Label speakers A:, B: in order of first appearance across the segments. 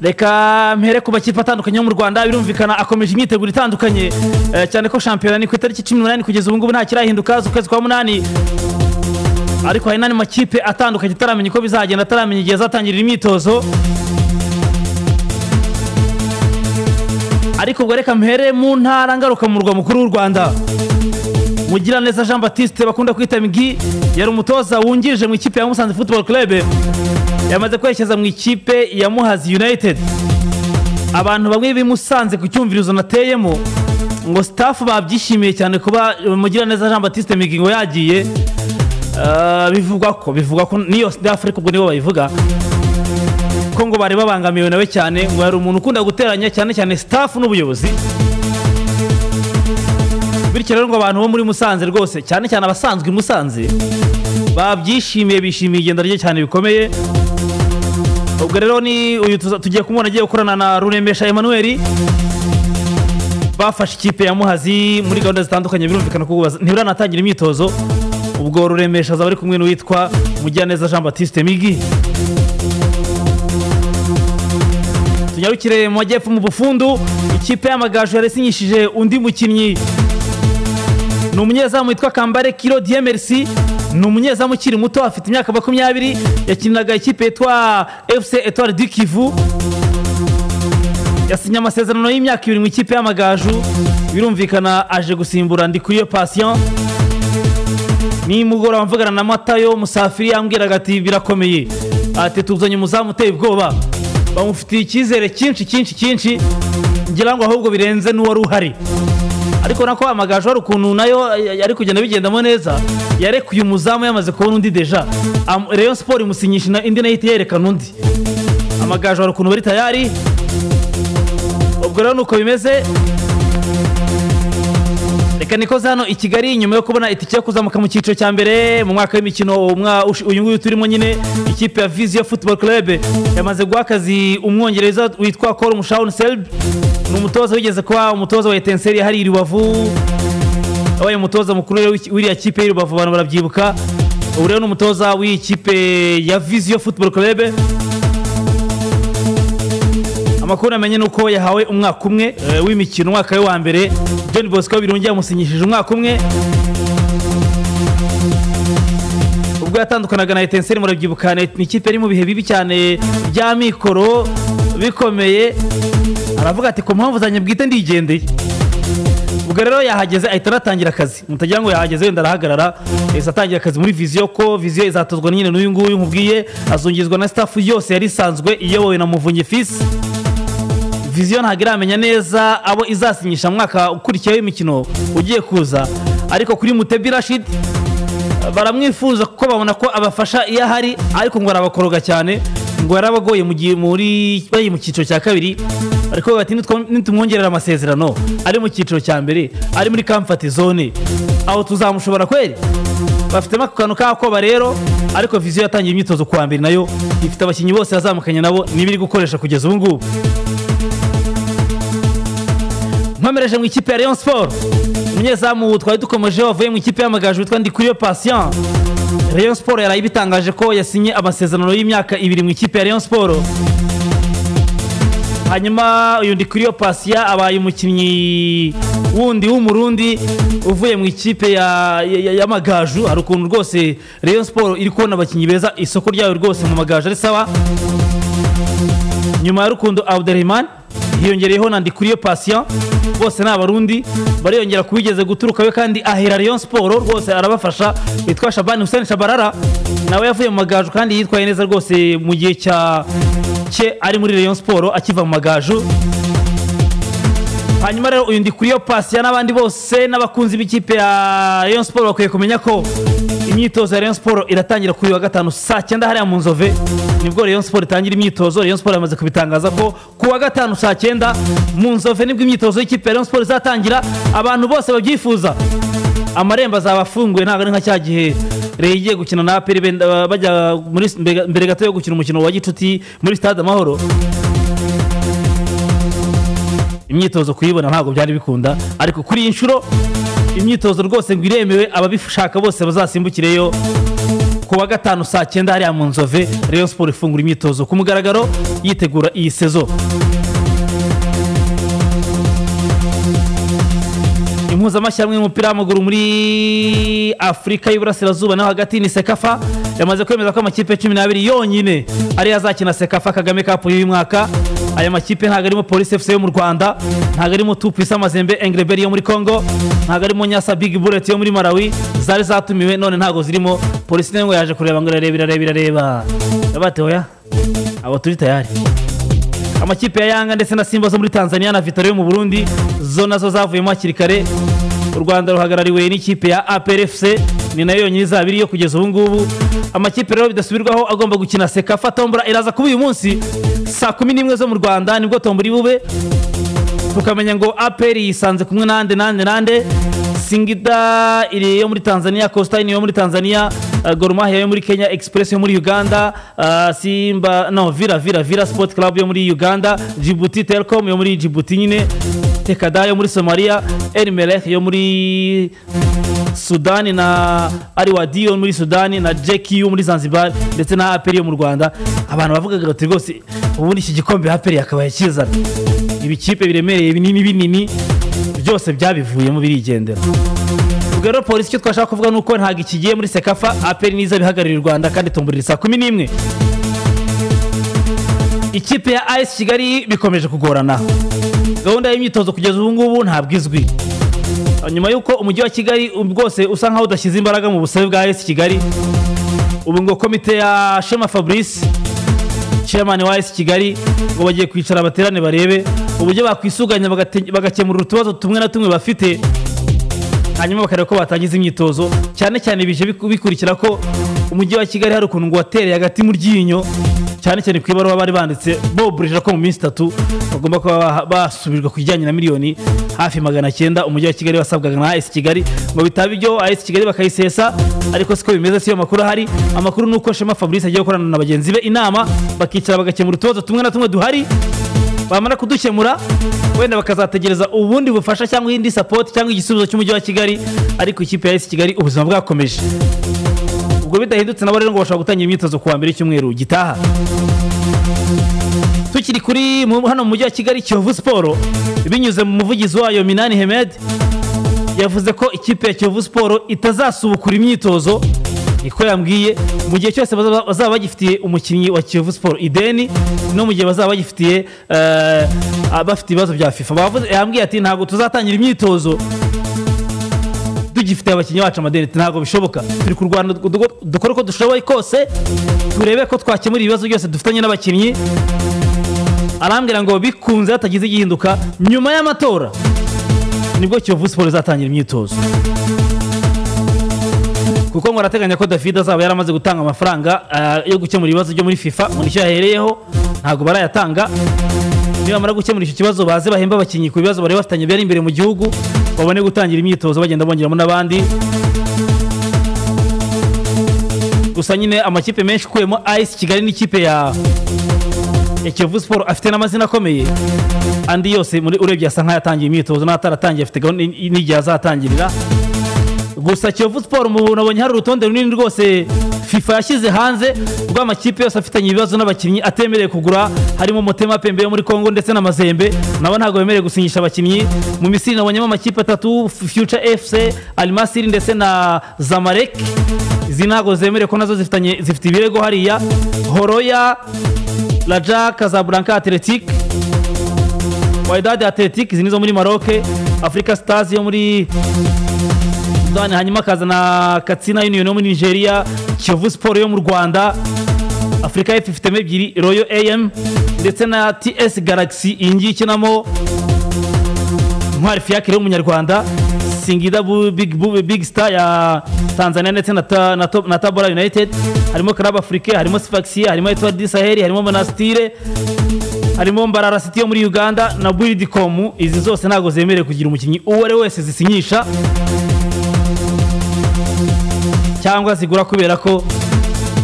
A: reka mpere ku makipe atandukanye yo mu rwanda birumvikana akomeje imyiteguro itandukanye eh, cyane ko shampiyona ni ku itariki cumi n'umunani kugeza ubu ngubu nta kirahinduka z'ukwezi kwa munani ariko hari n'andi makipe atandukanye ataramenya uko bizagenda ataramenya igihe azatangirira imyitozo ariko ubwo reka mpere mu ntara ngarukamurwa mukuru w'u rwanda mugiraneza jean batiste bakunda kwita migi yari umutoza wungirije mu ikipe ya musanze football club yamaze kwerekeza mu ikipe ya muhazi united abantu bamwe bimusanze ku cyumvirizo nateyemo ngo staff babyishimiye cyane kuba mugiraneza jean batiste migi ngo yagiye Ah, bivugwa ko bivugwa ko niyo staff ariko ubwo nibo babivuga ko ngo bari babangamiwe nawe cyane ngo yari umuntu ukunda guteranya cyane cyane staff n'ubuyobozi bityo rero ngo abantu bo muri musanze rwose cyane cyane abasanzwe i musanze babyishimiye bishimiye igenda rye cyane bikomeye ubwo rero ni uyu tuza- tugiye kumubona agiye gukorana na ruremesha emmanuel bafashe ikipe ya muhazi muri gahunda zitandukanye birumvikana ko ubu baza- ntibiranatangira imyitozo ubwo ruremesha azaba ari kumwe n'uwitwa mugiraneza jean batiste migi tunyarukire mu majyepfo mu bufundu ikipe y'amagaju yarasinyishije undi mukinnyi ni umunyezamu witwa kambare kiro diye merci ni umunyezamu ukiri muto afite imyaka makumyabiri yakiniraga ikipe yitwa fc etoile du kivu yasinye amasezerano y'imyaka ibiri mu ikipe y'amagaju birumvikana aje gusimbura ndikuriyo patient nimugoroba mvugana na matayo musafiri yambwiraga ati birakomeye ati tuzanye umuzamu uteye ubwoba bamufitiye icyizere cyinshi cyinshi cyinshi ngira ngo ahubwo birenze n'uwari uhari ariko nako amagaju hari ukuntu nayo ari kugenda bigendamo neza yarekuye umuzamu yamaze kubona undi deja Am- rayon siporo imusinyisha na- indi nayo ihita yerekana undi amagaju hari ukuntu bari tayari ubwo rero nuko bimeze reka nikoze hano i kigali nyuma yo kubona itike yo kuzamuka mu cyiciro cya mbere mu mwaka w'imikino umwa- ush- uyu nguyu turimo nyine ikipe ya viziyo football club yamaze guha akazi umwongereza witwa col mushawun selb ni umutoza wigeze kuba umutoza wa etenseri hariya i rubavu yabaye umutoza mukuru rero w'iki- w'iriya kipe y'i rubavu abantu barabyibuka ubu rero ni umutoza w'iyi kipe ya viziyo football club amakuru namenye ni uko yahawe umwaka umwe eh, w'imikino umwaka we wa mbere john bosco birungi yamusinyishije umwaka umwe ubwo yatandukanaga na etenseri murabyibuka ni ni ikipe yari mu bihe bibi cyane bya mikoro bikomeye aravuga ati ku mpamvu zanjye bwite ndigendeye ubwo rero yahageze ahita anatangira akazi mutagira ngo yahageze wenda arahagarara yahise atangira akazi muri viziyo ko viziyo izatozwa nyine n'uyu nguyu nkubwiye azungizwa na staff yose yari isanzwe iyobowe na muvunyi fisi viziyo ntabwo iramenya neza abo izasinyisha mwaka ukurikiyeho imikino ugiye kuza ariko kuri mutebi rashid baramwifuza kuko babona ko abafasha iyo ahari ariko ngo arabakoroga cyane ngo yarabagoye mu gihe muri bari mu cyiciro cya kabiri ariko bati nitumwongerera amasezerano ari mu cyiciro cya mbere ari muri kamfati zone aho tuzamushobora kweri bafitemo ako kantu k'akoba rero ariko viziyo yatangiye imyitozo kuwa mbere nayo ifite abakinnyi bose yazamukanye nabo niba iri gukoresha kugeza ubu ngubu nkomereje mu ikipe ya Rayon Sport umunyezamu twari dukomeje wavuye mu ikipe y'amagaju witwa Ndikuriyo Patient Rayon Sport yaraye ibitangaje ko yasinye amasezerano y'imyaka ibiri mu ikipe ya Rayon Sport hanyuma uyu Ndikuriyo Patient abaye umukinnyi wundi w'umurundi uvuye mu ikipe ya- ya- ya- y'amagaju hari ukuntu rwose Rayon Sport iri kubona abakinnyi beza isoko ryayo rwose mu magaju ari sawa nyuma ya rukundo abdurahman hiyongereyeho na ndikuriyo patient bose ni abarundi bariyongera ku wigeze guturuka we kandi ahera rayon siporo rwose arabafasha yitwa shabani hussein shabarara nawe yavuye mu magaju kandi yitwaye neza rwose mu gihe cya cye ari muri rayon siporo akiva mu magaju hanyuma rero uyu ndikuriyo pasiya n'abandi bose n'abakunzi b'ikipe ya rayon siporo bakwiye kumenya ko imyitozo ya rayon siporo iratangira kuri uyu wa gatanu saa cyenda hariya mu nzove nibwo rayon siporo itangira imyitozo rayon siporo yamaze kubitangaza ko ku wa gatanu saa cyenda mu nzove nibwo imyitozo y'ikipe ya rayon siporo izatangira abantu bose babyifuza amarembo azaba afunguye ntabwo ari nka cya gihe rero igiye gukina na aperi benda- bajya muri mbere mbere gato yo gukina umukino wa gicuti muri stade amahoro imyitozo kuyibona ntabwo byari bikunda ariko kuri iyi nshuro imyitozo rwose ngo iremewe ababishaka bose bazasimbukire yo ku wa gatanu saa cyenda hariya mu nzove Rayon siporo ifungura imyitozo ku mugaragaro yitegura iyi sezo impuzamashyirahamwe y'umupira w'amaguru muri afurika y'iburasirazuba naho hagati ni sekafa yamaze kwemeza ko amakipe cumi n'abiri yonyine ariyo azakina sekafa kagame kapu y'uyu mwaka aya makipe ntabwo arimo polisi efuse yo mu rwanda ntabwo arimo tupisa mazembe engreberi yo muri congo ntabwo arimo nyasa bigi bureti yo muri malawi zari zatumiwe none ntabwo zirimo polisi nayo ngo yaje kureba ngo irareba irareba irareba yabatehoya abo turi tayari amakipe ya yanga ndetse na simba zo muri tanzania na vitaro yo mu burundi zo nazo zavuyemo hakiri kare u rwanda ruhagarariwe n'ikipe ya aprfc ni nayo yonyine izaba iriyo kugeza ubu ngubu amakipe rero bidasubirwaho agomba gukina sekafa tombora iraza kuba uyu munsi saa kumi n'imwe zo mu rwanda nibwo tombora bube tukamenya ngo apr yisanze kumwe nande nande nande singida iri yo muri tanzania costin yo muri tanzania uh, Gor Mahia yo muri kenya express yo muri uganda uh, simba no vira vira vira sport club yo muri uganda djibouti telcom yo muri djibouti nyine tekada yo muri somalia el melek yo muri sudani na ariwadi yo muri sudani na jeki yo muri zanzibar ndetse na apr yo mu rwanda abantu bavugaga bati rwose ubundi iki gikombe apr yakabaye kizana ibikipe biremereye binini binini byose byabivuyemo birigendera ubwo rero polisi icyo twashaka kuvuga ni uko ntabwo ikigiye muri sekafa aperi niza bihagarariye u rwanda kandi tumburira saa kumi n'imwe ikipe ya ayesi kigali bikomeje kugorana gahunda y'imyitozo kugeza ubu ngubu ntabwo izwi nyuma y'uko umujyi wa kigali bwose usa nkaho udashyize imbaraga mu busabe bwa ayesi kigali ubu ngo komite ya shema fabrice chairman wa AS Kigali ngo bagiye kwicara abaterane barebe uburyo bakwisuganya bagakemura utubazo tumwe na tumwe bafite hanyuma bakareba ko batangiza imyitozo cyane cyane bije biku- bikurikira ko umujyi wa Kigali hari ukuntu ngo watereye hagati mu ryinyo cyane cyane ku ibaruwa bari banditse boburije ko mu minsi itatu bagomba kuba ba- basubijwe ku bijyanye na miliyoni hafi magana cyenda umujyi wa Kigali wasabwaga na AS Kigali ngo bitaba ibyo AS Kigali bakayisesa ariko siko bimeze siyo makuru ahari amakuru ni uko Shema Fabrice agiye gukorana na bagenzi be inama bakicara bagakemura utubazo tumwe na tumwe duhari bamara kudukemura wenda bakazategereza ubundi bufasha cyangwa iyindi sapoti cyangwa igisubizo cy'umujyi wa kigali ariko ikipe ya esi kigali ubuzima bwakomeje ubwo bidahindutse nabo rero ngo bashobora gutangira imyitozo ku wa mbere w'icyumweru gitaha tukiri kuri mu- hano mu mujyi wa kigali kiyovu siporo binyuze mu muvugizi wayo minani hemed yavuze ko ikipe ya kiyovu siporo itazasubukura imyitozo niko yambwiye mu gihe cyose bazaba bazaba bagifitiye umukinnyi wa kiyovu siporo ideni no mu gihe bazaba bagifitiye eh, abafite ibibazo bya fifa Bavuze- yambwiye ati ntabwo tuzatangira imyitozo tugifite abakinnyi bacu amadeni ntabwo bishoboka turi kurwana dukore uko dushoboye kose turebe ko twakemura ibibazo byose dufitanye n'abakinnyi arambwira ngo bikunze hatagize igihinduka nyuma y'amatora nibwo kiyovu siporo izatangira imyitozo kuko ngo arateganya ko david azaba yaramaze gutanga amafaranga ah, yo gukemura ibibazo byo muri fifa ngo nicyo yahereyeho ntabwo barayatanga nibamara gukemura icyo kibazo baze bahembe abakinnyi ku bibazo bari bafitanye byari imbere mu gihugu babone gutangira imyitozo bagenda bongeramo n'abandi gusa nyine amakipe menshi ukuyemo ice kigali n'ikipe ya ya kiyovu siporo afite n'amazina akomeye andi yose muri urebye asa nk'ayatangiye imyitozo n'ataratangiye afite gahunda n- n'igihe azatangirira gusa kiyovu siporo mu nabonye hari urutonde runini rwose fifa yashyize hanze rw'amakipe yose afitanye ibibazo n'abakinnyi atemerewe kugura harimo motema pembe yo muri congo ndetse na mazembe nabo ntabwo bemerewe gusinyisha abakinnyi mu misiri nabonyemo amakipe atatu future fc alimasiri ndetse na zamarek izi ntabwo zemerewe ko nazo zifitanye zifite ibirego hariya horoya raja kazablanka atletique waidadi atletique izi ni zo muri maroc africa stars yo muri sudani hanyuma akaza na katsina union yo muri nigeria kiyovu siporo yo mu rwanda afurika y'epfo ifitemo ebyiri royo am ndetse na ts galaxy iyi ngiyi ikinamo intwari fiyakire y'umunyarwanda singida Bu- big, Bu- big star ya tanzania ndetse na, ta, na, to, na tabora united harimo club africain harimo sifaxia harimo etward du sahel harimo monastire harimo mbarara city yo muri uganda na buildcom izi zose ntabwo zemerewe kugira umukinnyi uwo ari we wese zisinyisha cyangwa zigura kubera ko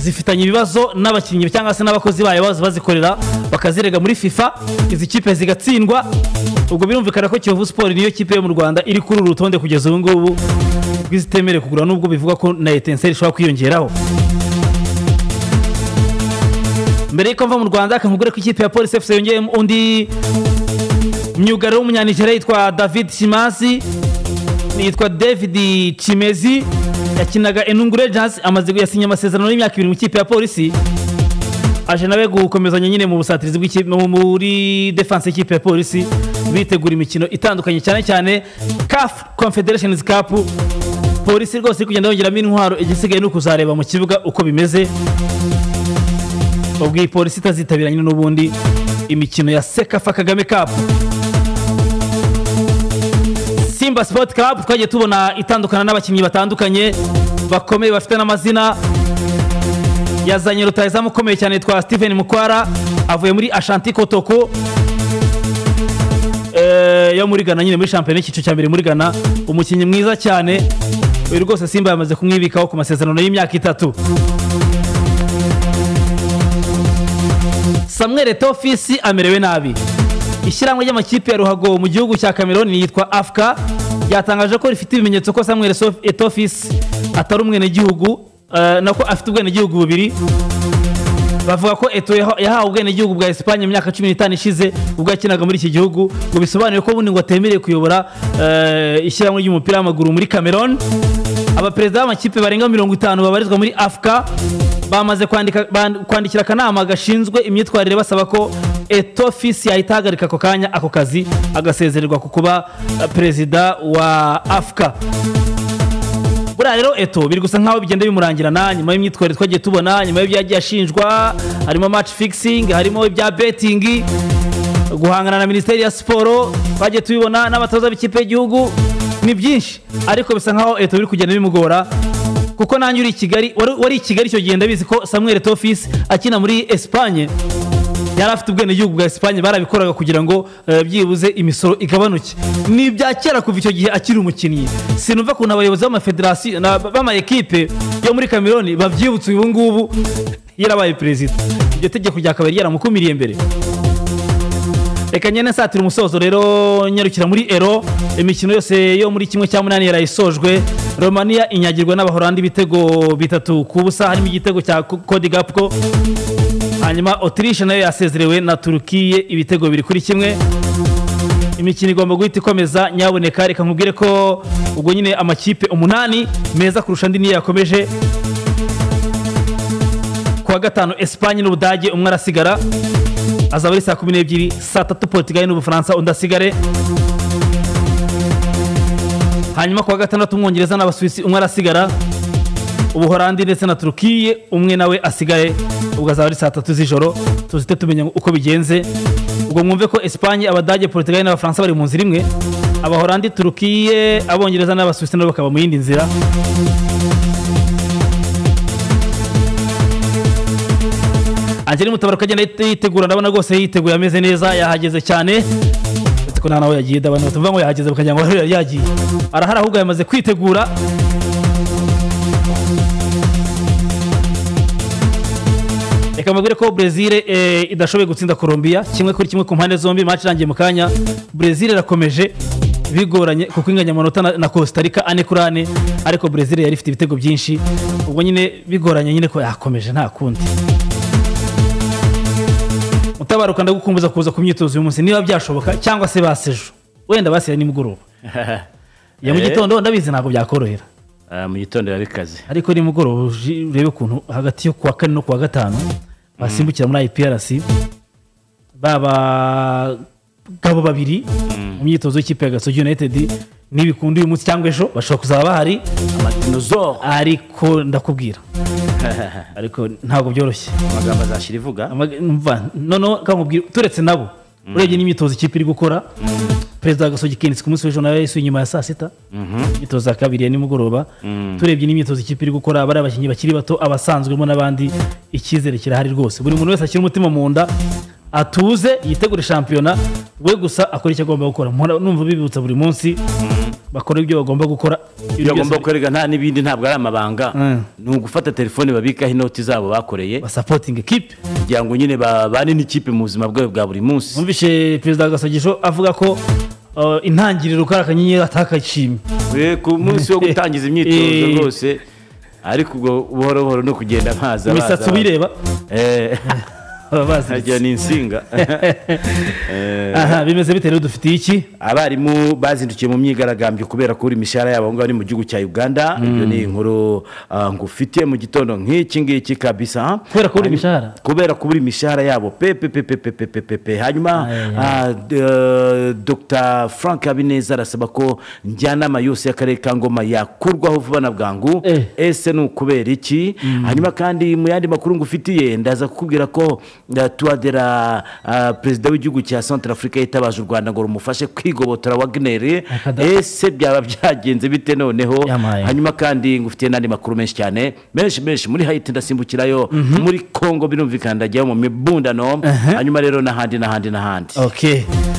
A: zifitanye ibibazo n'abakinnyi cyangwa se n'abakozi bayo baza bazikorera bakazirega muri fifa izi kipe zigatsindwa ubwo birumvikana ko kiyovu siporo niyo kipe yo mu rwanda iri kuri uru rutonde kugeza ubu ngubu rw'izitemerewe kugura nubwo bivuga ko na etenseri ishobora kwiyongeraho mbere y'uko mva mu rwanda akangubwira ko ikipe ya polisi efuse yongeyemo undi myugariro w'umunyanigeriya yitwa david shimasi yitwa david kimezi yakinaga enungure jazz amaze yasinye amasezerano y'imyaka ibiri mu ikipe ya polisi aje nawe gukomezanya nyine mu busatirizi bw'ikipe mu- muri defense y'ikipe ya polisi bitegura imikino itandukanye cyane cyane CAF Confederations Cup polisi rwose iri kugenda yongeramo intwaro igisigaye ni ukuzareba mu kibuga uko bimeze ubwo iyi polisi itazitabira nyine n'ubundi imikino ya sekafa kagame cup simba sport club twagiye tubona itandukana n'abakinnyi batandukanye bakomeye bafite n'amazina yazanye rutayizamu ukomeye cyane yitwa steven mukwara avuye muri ashanti kotoko Eh, yo muri ghana nyine muri shampiyona y'icyiciro cya mbere muri ghana umukinnyi mwiza cyane uyu rwose simba yamaze kumwibikaho ku masezerano y'imyaka itatu samuel etofisi amerewe nabi ishyirahamwe ry'amakipe ya ruhago mu gihugu cya cameroon yitwa afca ryatangaje ko rifite ibimenyetso ko samuel Sof- etofisi atari umwenegihugu eh, na ko afite ubwenegihugu bubiri bavuga ko eto yaha- yahawe ubwenegihugu bwa esipanye mu myaka cumi n'itanu ishize ubwo yakinaga muri iki gihugu ngo bisobanuye ko ubundi ngo atemerewe kuyobora eh, ishyirahamwe ry'umupira w'amaguru muri cameroon abaperezida b'amakipe barenga mirongo itanu babarizwa muri afca bamaze kwandika- ban- kwandikira akanama gashinzwe imyitwarire basaba ko etofisi yahita ahagarika ako kanya ako kazi agasezererwa ku kuba eh, perezida wa afca buriya rero eto biri gusa nkaho bigenda bimurangirana nyuma y'imyitwarire twagiye tubona nyuma y'ibyo yagiye ashinjwa harimo match fixing harimo ibya betting guhangana na minisiteri ya siporo twagiye tubibona n'abatoza b'ikipe y'igihugu ni byinshi ariko bisa nkaho eto biri kugenda bimugora kuko nanjye uri i kigali wari wari i kigali icyo gihe ndabizi ko samuel tofisi akina muri esipanye yari afite ubwenegihugu bwa esipanye barabikoraga kugira ngo eh, byibuze imisoro igabanuke ni ibya kera kuva icyo gihe akiri umukinnyi sinumva ukuntu abayobozi b'amafederasiyo na- b'amayekipe yo muri kameroni babyibutse ubu ngubu yarabaye perezida iryo tegeko ryakabaye ryaramukumiriye mbere reka nyine satira umusozo rero nyarukira muri ero imikino yose yo muri kimwe cya munani yarayisojwe romania inyagirwa n'abahorandi ibitego bitatu ku busa harimo igitego cya kodi gapko hanyuma otirishe nayo yasezerewe na turukiye ibitego biri kuri kimwe imikino igomba guhita ikomeza nyaboneka reka nkubwire ko ubwo nyine amakipe umunani meza kurusha andi niyo yakomeje kuwa gatanu esipanye n'ubudage umwe arasigara azaba ari saa kumi n'ebyiri saa tatu portugali n'ubufaransa undi asigare hanyuma kuwa gatandatu umwongereza n'abasuwisi umwe arasigara ubuhorandi ndetse na turukiye umwe nawe asigaye ubwo azaba ari saa tatu z'ijoro tuzite tumenya uko bigenze ubwo mwumve ko esipanye abadage portugali n'abafaransa bari mu nzira imwe abahorandi turukiye abongereza n'abasuwisi nabo bakaba mu yindi nzira Angel Mutabaruka agenda yite- yitegura ndabona rwose yiteguye ameze neza yahageze cyane uretse ko nta nawe yagiye ndabona batumva ngo yahageze bakagira ngo yari yagiye arahari ahubwo yamaze kwitegura reka mubwire ko Brezil eh, idashoboye gutsinda Colombia kimwe kuri kimwe ku mpande zombi match irangiye mu kanya Brezil irakomeje bigoranye kuko inganya amanota na, na Costa Rica ane kuri ane ariko Brezil yari ifite ibitego byinshi ubwo nyine bigoranye nyine ko yakomeje nta kundi mutabaruka ndagukumbuza kuza ku myitozo uyu munsi niba byashoboka cyangwa se basejo wenda basiye nimugoroba ya mu
B: Eh.
A: gitondo ndabizi ntabwo byakorohera
B: Ah, mu gitondo yari kazi
A: ariko nimugoroba uji- urebe ukuntu hagati yo kuwa kane no kuwa gatanu basimbukira muri iprc baba gabo babiri mu myitozo y'ikipe ya gasogi united nibikunda uyu munsi cyangwa ejo bashobora kuzaba bahari
B: amadinozoro
A: ariko ndakubwira ariko ntabwo byoroshye
B: amagambo azashyira ivuga
A: Amaga- umva, noneho kamubwira turetse nabo urebye n'imyitozo ikipe iri gukora perezida wa gasogi kenisi ku munsi w'ejo nawe yasuye inyuma ya saa sita imyitozo ya kabiri ya nimugoroba turebye n'imyitozo ikipe iri gukora bari abakinnyi bakiri bato abasanzwemo n'abandi icyizere kirahari rwose buri muntu wese ashyira umutima mu nda atuze yitegure shampiyona we gusa akora icyo agomba gukora Mpora numva bibutsa buri munsi bakora ibyo bagomba gukora Ibyo
B: iyo
A: byose
B: agomba kwereka nta n'ibindi ntabwo ari amabanga
A: Mm.
B: ni ugufata telefone babikaho inoti zabo bakoreye
A: basapotinga ekipe
B: kugira ngo nyine babane n'ikipe mu buzima bwawe bwa buri munsi
A: mwumvishe perezida wa gasogisho avuga ko uh, intangiriro kari akanyenyeri atakashimye
B: We, ku munsi wo gutangiza imyitozo
A: Eh.
B: rwose ariko ubwo buhoro buhoro no kugenda baza
A: imisatsi
B: baza, baza.
A: ubireba
B: Eh.
A: baba
B: harya
A: baziritse
B: ni insinga Eh,
A: aha bimeze bite rero dufitiye iki
B: abarimu bazindukiye mu myigaragambyo kubera kubura imishahara yabo aho ngaho ni mu gihugu cya uganda ibyo ni inkuru ah, ngufitiye mu gitondo nk'iki ngiki kabisa
A: Kubera kubura
B: Hanyuma-
A: imishahara?
B: kubera kubura imishahara yabo pe pe pe pe pe pe pe pe pe hanyuma
A: Ay,
B: ah, d- eh, dr frank habineza arasaba ko njyanama yose y'akarere ka ngoma yakurwaho vuba na bwangu
A: Eh.
B: ese ni ukubera iki hanyuma kandi mu yandi makuru ngufitiye ndaza kukubwira ko eh, tuwadera ah, perezida w'igihugu cya centre afurika yitabaje u rwanda ngo rumufashe kwigobotora wagneri
A: Akada-
B: ese byaba byagenze bite noneho
A: Yamaye.
B: hanyuma kandi ngufitiye n'andi makuru menshi cyane menshi menshi muri hayiti ndasimbukirayo muri congo birumvikana ndajyayo mu mibundano hanyuma rero n'ahandi n'ahandi n'ahandi
A: okay